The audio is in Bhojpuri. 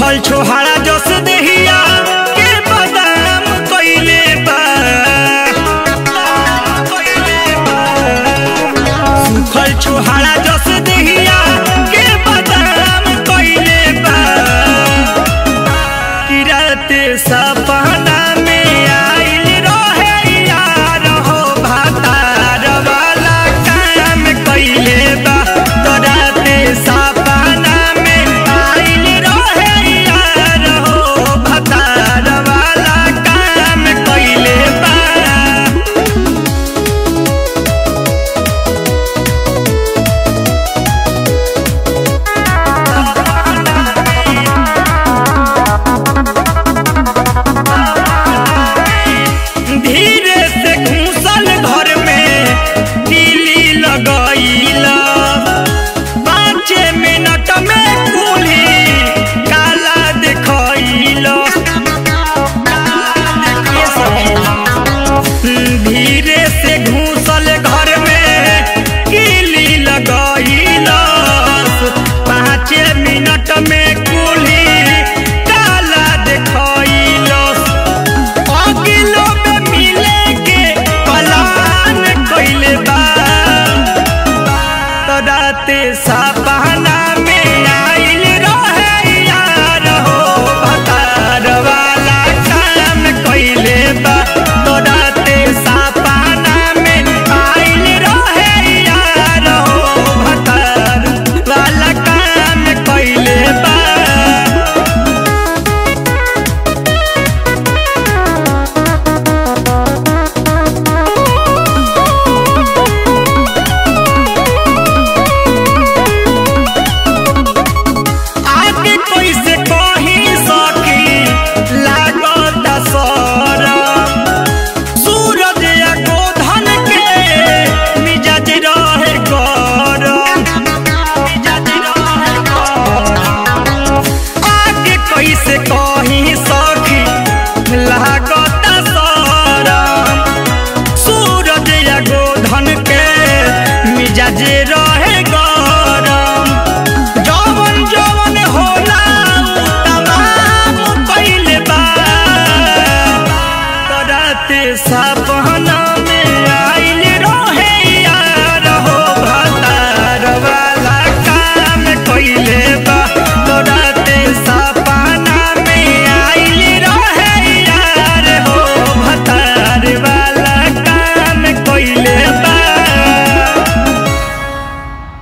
सुखल छोहारा जस देहिया के बदाम कइले बा सुखल छोहारा जस देहिया के बदाम कइले बा कि राते सपना में आइल रहे यार हो भातार वाला काम कइले बा तो राते सपना में आइल रहे यार हो भातार वाला काम कइले बा धीरे से घूसल घर में कीली लगैला पाँच मिनट में कुली काला देखैला धीरे से घूसल घर में कीली लगैला पाँच मिनट में कुली काला देखैला अगिलो में मिले के पलान कइले बा तो राते सपना में आइल रहे यार हो भतार वाला काम कइले बा तो राते सपना में आइल रहे यार हो भतार वाला काम कइले बा आगे कैसे कही सकी लागत सरम सूरज या गोधन के मिजाज रहे गरम मिजाज रहे गरम आगे कैसे कही सकी लागत सरम सूरज या गोधन के मिजाज